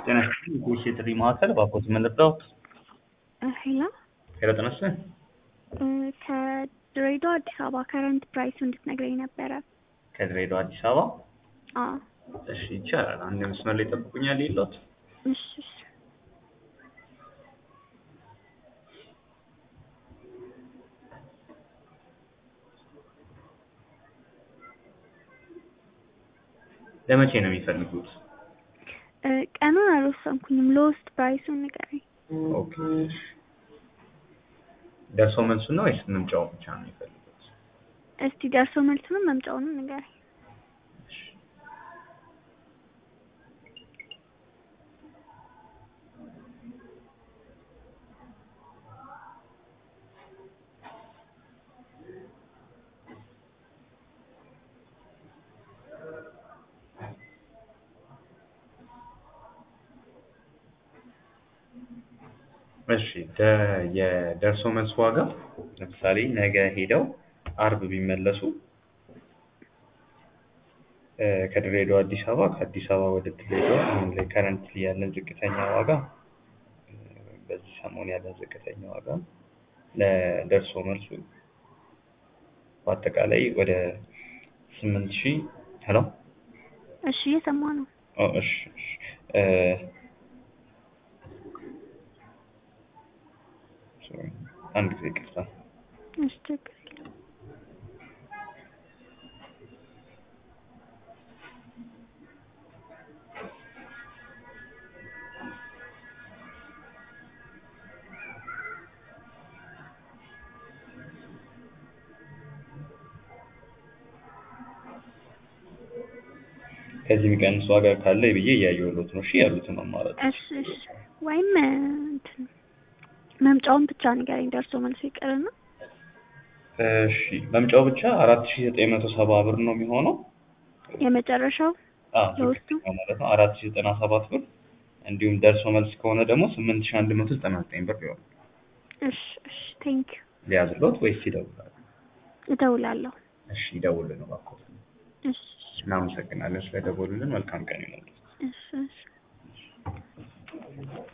ጤና ይስጥልኝ የኢቢኤስ የጥሪ ማዕከል ባኮት ምን ልርዳዎት? ሄሎ ሄሎ ጤና ይስጥልኝ። ከድሬዳዋ አዲስ አበባ ከረንት ፕራይሱ እንድትነግረኝ ነበረ። ከድሬዳዋ አዲስ አበባ አዎ እሺ ይቻላል። አንድ መስመር ላይ ጠብቁኛል የለዎት? እሺ እሺ ለመቼ ነው የሚፈልጉት? እ ቀኑን አልወሰንኩኝም። ሎስት ፕራይሱን ንገረኝ። ኦኬ እሺ። ደርሶ መልሱን ነው ወይስ መምጫው ብቻ ነው የሚፈልጉት? እስቲ ደርሶ መልሱንም መምጫውንም ንገረኝ። እሺ። እሺ ደ- የደርሶ መልስ ዋጋ ለምሳሌ ነገ ሄደው አርብ ቢመለሱ እ ከድሬዳዋ አዲስ አበባ ከአዲስ አበባ ወደ ድሬዳዋ አሁን ላይ ከረንትሊ ያለን ዝቅተኛ ዋጋ እ በዚህ ሰሞን ያለን ዝቅተኛ ዋጋ ለደርሶ መልሱ በአጠቃላይ ወደ ስምንት ሺህ ሄሎ እሺ እየሰማሁ ነው። ኦ እሺ እሺ እ ሶሪ አንድ ጊዜ ይቅርታ እሺ ችግር የለም። ከዚህ የሚቀንስ ዋጋ ካለ ብዬ እያየሁሎት ነው። እሺ ያሉትን አማራጮች እሺ እሺ ወይም እ እንትን መምጫውን ብቻ ንገረኝ። ደርሶ መልሱ ይቅርና እሺ መምጫው ብቻ አራት ሺህ ዘጠኝ መቶ ሰባ ብር ነው የሚሆነው። የመጨረሻው አዎ ለውስጡ? ዝቅተኛው ማለት ነው አራት ሺህ ዘጠና ሰባት ብር እንዲሁም ደርሶ መልስ ከሆነ ደግሞ ስምንት ሺህ አንድ መቶ ዘጠና ዘጠኝ ብር ይሆናል። እሺ እሺ ቴንክ ዩ ሊያዝሎት ወይስ ይደውላሉ? እደውላለሁ። እሺ ይደውልን እባክዎት። እሺ እሺ እናመሰግናለን ስለደወሉልን። መልካም ቀን ይሁንልዎት። እሺ እሺ